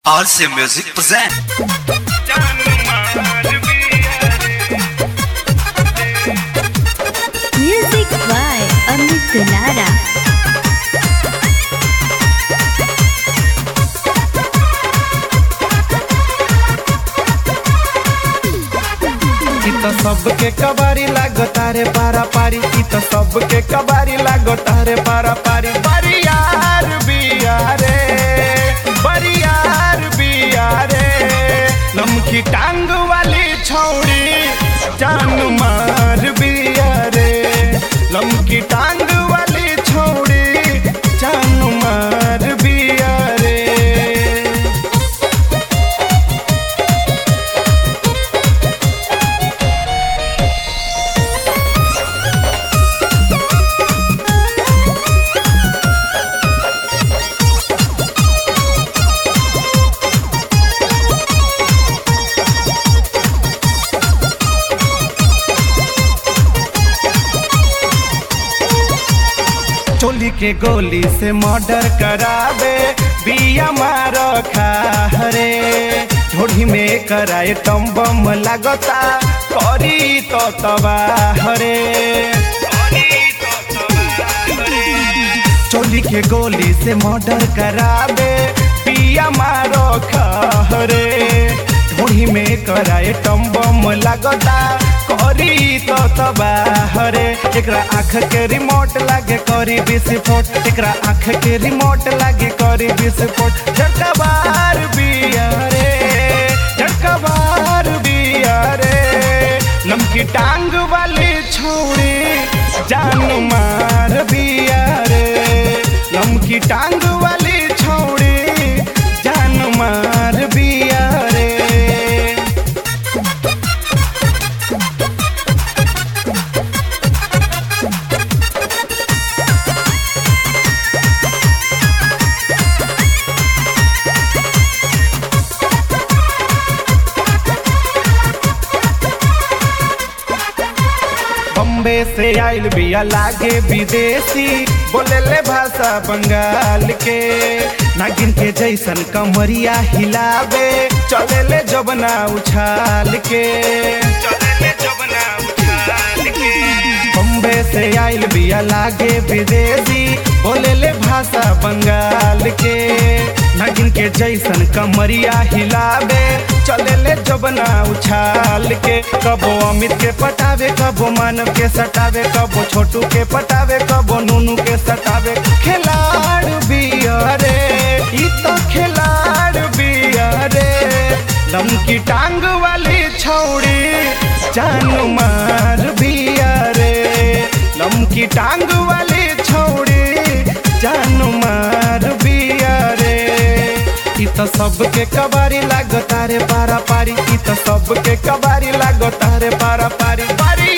RC Music present. Music by Amit Gunara. इ त सबके कबारी लागो तारे पारा पारी इ त सबके कबारी लागो तारे पारा पारी बरियार बिया रे बरियार बिया रे लमकी टांग वाली छौड़ी जान मार बिया रे लमकी टांग वाली छौड़ी जान मार बिया रे चोली के गोली से मर्डर करावे बिया मारो खारे ढोढ़ी में कराए टम बम लागता करी तो तबाहरे चोली के गोली से मर्डर करावे पिया मारो खरे ढोढ़ी में कराए टम बम लागता करी तो तबाहरे एकरा आँख के रिमोट लागे करी विस्फोट एकरा आँख के रिमोट लागे करी विस्फोट झटका बार बिया रे झटका बार बिया रे लमकी टांग वाली छोड़ी जान मार बिया रे लमकी टांग वाली छोड़ी जान मार बिया रे बम्बे से आइल बिया लागे विदेशी बोले ले भाषा बंगाल के नागिन के जैसन कमरिया हिलावे चले ले जबना उछाल के बम्बे से आइल बिया लागे विदेशी बोले ले भाषा बंगाल के नागिन के जैसन कमरिया हिलावे चले ले जबना उछाल के कबो अमित के पटावे कबो मानव के सटावे कबो छोटू के पटावे कबो नूनू के सटावे खिलाड़ बिया रे ई तो खिलाड़ बिया रे लमकी टांग वाली छौड़ी जान मार बिया रे लमकी टांग वाली छौड़ी जान मार बिया रे इ त सबके कबारी लागो तारे पारा पारी इ त सबके कबारी लागो तारे पारा पारी पारी